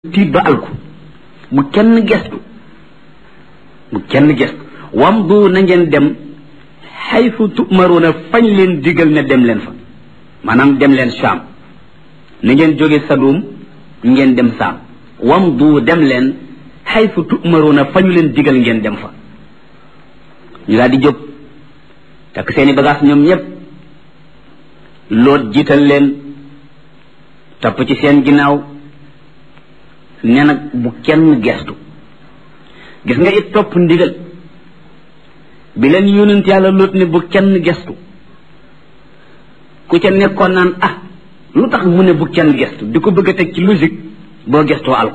tiit ba alku bu kenn gestu bu kenn gestu wam du na ngeen dem xaytu tumaruuna fañ leen digal ne dem leen fa maanaam dem leen saam na ngeen jóge sadum ngeen dem saam wam du dem leen xaytu tumaruuna fañu leen digal ngeen dem fa ñu daal di jóg takk seeni bagage ñoom ñëpp loot jiital leen topp ci seen ginnaaw ne nag bu kenn gestu gis nga it topp ndigal bi leen yónent yàlla loot ne bu kenn gestu ku ca nekkoon naan ah lu tax mu ne bu kenn gestu di ko bëgg a teg ci logique boo gestoo alko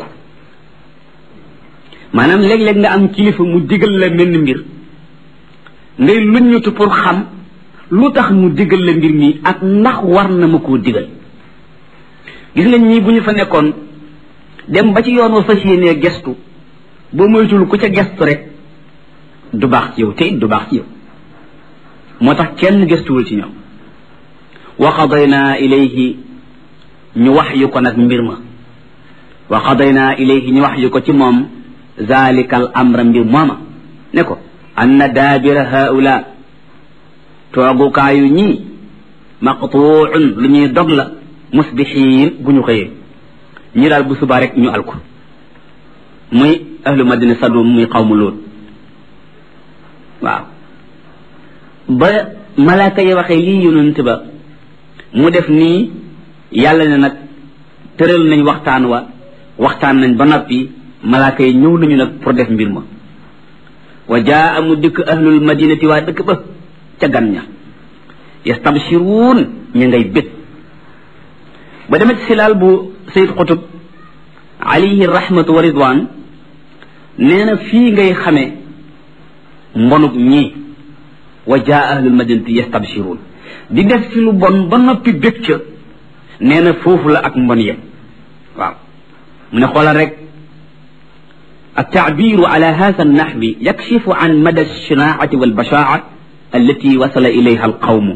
maanaam léeg-léeg nga am kilifa mu digal la menn mbir ngay luññutu pour xam lu tax mu digal la mbir mi ak ndax war na ma koo digal gis nga ñii bu ñu fa nekkoon dem ba ci yoon wa fas yéenee gestu boo moytul ku ca gestu rek du baax ci yow te it du baax ci yow moo tax kenn gestuwul ci ñoom wa qadayna ilayhi ñu wax yu ko nag mbir ma wa qadayna ilayhi ñu wax yu ko ci moom zalikal amra mbir mooma ne ko anna daabira haula toogukaayu ñii maqtuun lu ñuy dog la musbixiin bu ñu xëyee ñi daal bu subaa rek ñu alku muy ahlu madina sadum muy xawmu lool waaw ba malaaka yi waxee lii yonent ba mu def nii yàlla ne nag tëral nañ waxtaan wa waxtaan nañ ba noppi malaaka yi ñëw nañu nag pour def mbir ma wa jaa mu dikk ahlul madinati waa dëkk ba ca gan ña yastabshiruun ñu ngay bét ba demee ci silaal bu sayid xutub alayhi rahmatu wa ridwan nee na fii ngay xamee mbonub ñii wa jaa ahlul madinati yastabshiruun di def ci lu bon ba noppi bég ca nee na foofu la ak mbon yem waaw mu ne xoolal rek التعبير على هذا النحو يكشف عن مدى الشناعة والبشاعة التي وصل إليها القوم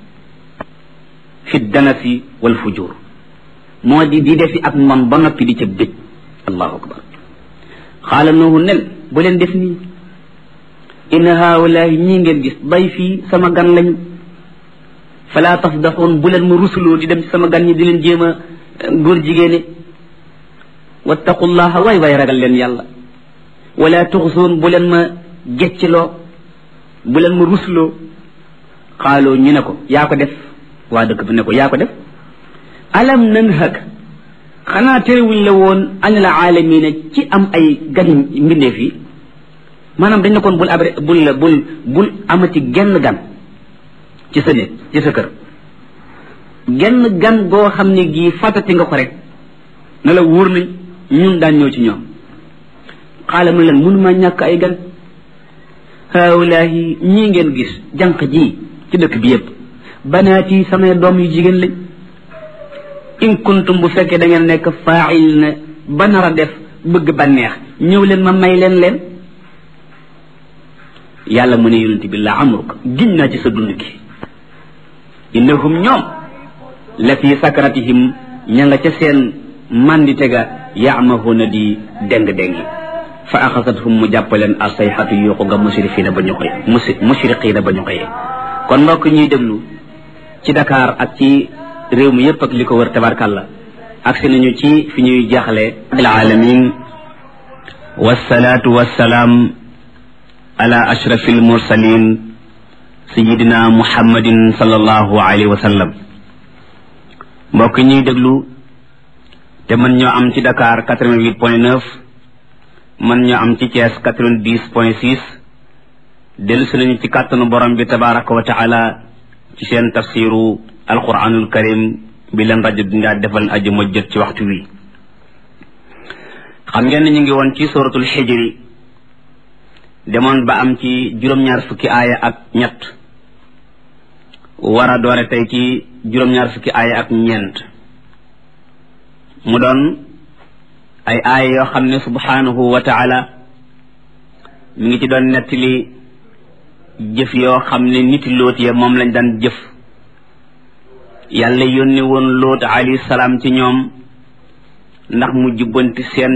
في الدنس والفجور moo di di defi ak man ba noppi di ca bëgg allahu akbar xaala noohu nel bu leen def nii inna haawalaahi ñii ngeen gis bay fii sama gan lañu falaa tafdaxoon bu leen ma rusuloo di dem ci sama gan ñi di leen jéem a góor jigéene wattaqullaha waay waay ragal leen yàlla wala tuxsoon bu leen ma geccloo bu leen ma rusloo xaaloo ñu ne ko yaa ko def waa dëkk bi ne ko yaa ko def alam nanhak xanaa terewuñ la woon anil aalamiina ci am ay gan mbindeef yi maanaam dañ ne koon bul abre bul bul bul amati genn gan ci sa néeg ci sa kër genn gan goo xam ne gii fàttati nga ko rek ne la wóor nañ ñun daan ñëw ci ñoom xaala mu leen mënuma ñàkk ay gan haawulaahi ñii ngeen gis jànq ji ci dëkk bi yépp banaati samay doom yu jigéen lañ in kuntum bu fekkee da ngeen nekk faa'il na ba nar a def bëgg bànneex ñëw leen ma may leen leen yàlla mu ne yonent bi la amruk giñ naa ci sa dund gi innahum ñoom la fi sakratihim ña nga ca seen mandite ga yaamahuna di déng-déngi fa axasathum mu jàppaleen asayxatu yuuxu nga musrifiina ba ñu xëy musi musriqiina ba ñu xëyee kon mbokk ñuy déglu ci Dakar ak ci réew mi yépp ak li ko wër tabarkàlla agsi nañu ci fi ñuy jaaxle alaalamin wasalaatu wasalaam ala ashrafi almursalin sayidina muhammadin sallallahu alayhi wa sallam mbokk ñuy déglu te mën ñoo am ci Dakar 88 point 9 mën ñoo am ci Thiès 90 point 6 dellu si nañu ci kàttanu borom bi tabaraka wa taala ci seen tafsiru alquranul karim bi leen rajo bi ngaa defal aji ma jot ci waxtu wi xam ngeen ne ñu ngi woon ci suratul xijri demoon ba am ci juróom-ñaar fukki aaya ak ñett war a doore tey ci juróom-ñaar fukki aaya ak ñeent mu doon ay aaya yoo xam ne subhanahu wa taala mi ngi ci doon nettali jëf yoo xam ne niti loot ya moom lañ daan jëf yàlla yónni woon loot alayhi salaam ci ñoom ndax mu jubbanti seen